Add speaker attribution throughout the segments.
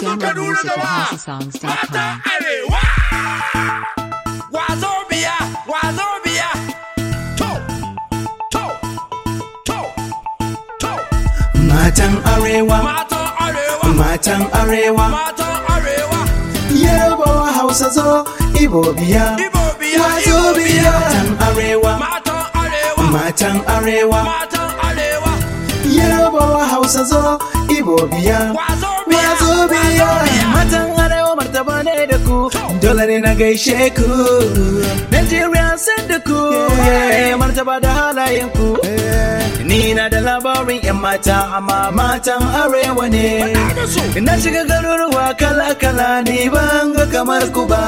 Speaker 1: Download
Speaker 2: Kaduna
Speaker 1: music at
Speaker 2: jama'a.
Speaker 1: HouseOfSongs.com.
Speaker 2: Matan Arewa. Wazo biya, wazo biya. To, to, to, to.
Speaker 3: Matan Arewa,
Speaker 2: Matan Arewa,
Speaker 3: matan Arewa,
Speaker 2: matan Arewa.
Speaker 3: Yarabawa Hausa zo, Ibo biya,
Speaker 2: Ibo biya,
Speaker 3: Wazo
Speaker 2: Ibo
Speaker 3: biya.
Speaker 2: biya.
Speaker 3: Matan Arewa,
Speaker 2: Matan Arewa,
Speaker 3: matan Arewa,
Speaker 2: matan Arewa.
Speaker 3: Yarabawa Hausa zo, Ibo biya,
Speaker 2: Wazo biya,
Speaker 3: Wazo biya.
Speaker 2: wazo biya.
Speaker 3: Matan Arewa martaba ne da ku, dole ne na gaishe ku. Nigeria san da ku, yeah, martaba da halayen ku. Ni na da labarin 'yan mata, amma matan Arewa ne. Na shiga garuruwa kala-kala ni ban ga kamar ku ba.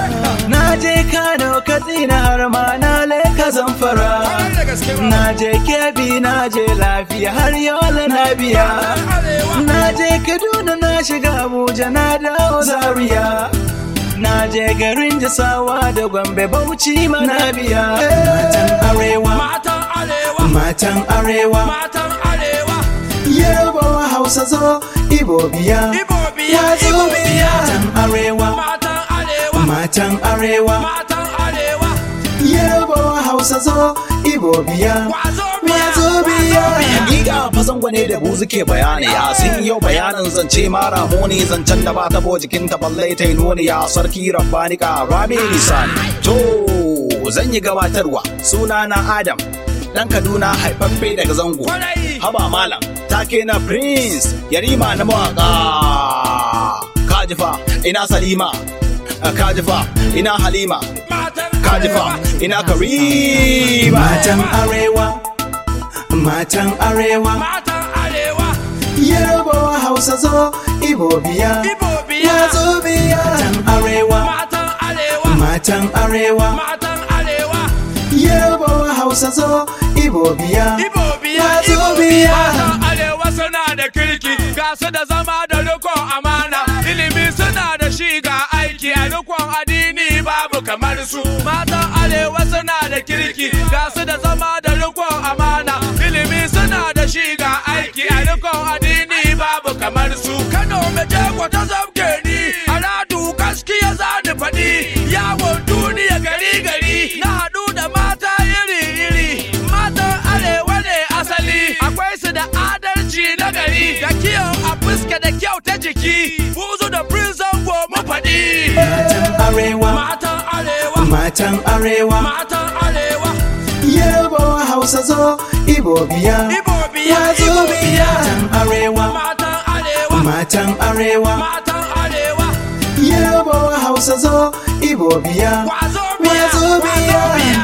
Speaker 3: Na je Kano, Katsina har ma na leka zamfara.
Speaker 2: Kwarai da gaske ba.
Speaker 3: Na je Kebbi, na je lafiya har yola na biya.
Speaker 2: Arewa.
Speaker 3: Na je Kaduna, na shiga Abuja, na dawo Zaria. Na je garin Jasawa da Gombe, Bauchi ma na biya. Matan Arewa,
Speaker 2: Matan Arewa,
Speaker 3: matan Arewa.
Speaker 2: matan Arewa.
Speaker 3: Yarabawa Hausa zo, Ibo biya.
Speaker 2: Ibo biya,
Speaker 3: Wazo
Speaker 2: Ibo biya.
Speaker 3: Matan Arewa,
Speaker 2: Matan Arewa,
Speaker 3: matan Arewa.
Speaker 2: matan Arewa.
Speaker 3: Yarabawa Hausa zo, Ibo biya.
Speaker 2: Wazo biya,
Speaker 3: Wazo biya.
Speaker 4: Hakika fasan gwane da buzu ke bayani ya sun yau bayanin zance mara muni zancen da ba tabo jikin ta balle ta yi nuni ya sarki rabbani ka rabi nisani. To zan yi gabatarwa suna na Adam dan Kaduna haifaffe daga zango.
Speaker 2: Kwarai.
Speaker 4: Haba malam take na Prince yarima na mawaka. Kajifa ina Salima Kajifa ina Halima
Speaker 2: Matan
Speaker 4: Kajifa
Speaker 2: Arewa.
Speaker 4: ina Karima.
Speaker 3: Matan Arewa, matan Arewa.
Speaker 2: Matan Arewa.
Speaker 3: Yarabawa Hausa zo, Ibo biya.
Speaker 2: Ibo biya.
Speaker 3: Wazo biya. Matan Arewa,
Speaker 2: Matan Arewa.
Speaker 3: matan Arewa.
Speaker 2: Matan Arewa.
Speaker 3: Yarabawa Hausa zo, Ibo biya.
Speaker 2: Ibo biya.
Speaker 3: Wazo
Speaker 2: Ibo
Speaker 3: biya.
Speaker 2: Matan Arewa suna da kirki, ga su da zama da rikon amana. Ilimi suna da shi ga aiki a rikon addini babu kamar su. Matan Arewa suna da kirki, ga su da zama da rikon amana. Ilimi suna da shi ga aiki a rikon addini babu kamar su. Kano mai jego ta zabge ni, aladu gaskiya za ni faɗi. Yawon duniya gari gari, na haɗu da mata iri iri. Matan Arewa ne asali, akwai su da adalci na gari. Da kiyon a fuska da kyau ta jiki, buzu da prison go mu faɗi.
Speaker 3: Matan Arewa,
Speaker 2: Matan Arewa,
Speaker 3: matan Arewa.
Speaker 2: matan Arewa,
Speaker 3: Yarabawa Hausa zo, Ibo biya.
Speaker 2: Ibo biya,
Speaker 3: Wazo
Speaker 2: Ibo
Speaker 3: biya.
Speaker 2: biya.
Speaker 3: Matan Arewa,
Speaker 2: Matan Arewa,
Speaker 3: matan Arewa.
Speaker 2: matan Arewa,
Speaker 3: Yarabawa Hausa zo, Ibo biya.
Speaker 2: kwazo biya,
Speaker 3: Wazo biya.
Speaker 2: kwazo biya.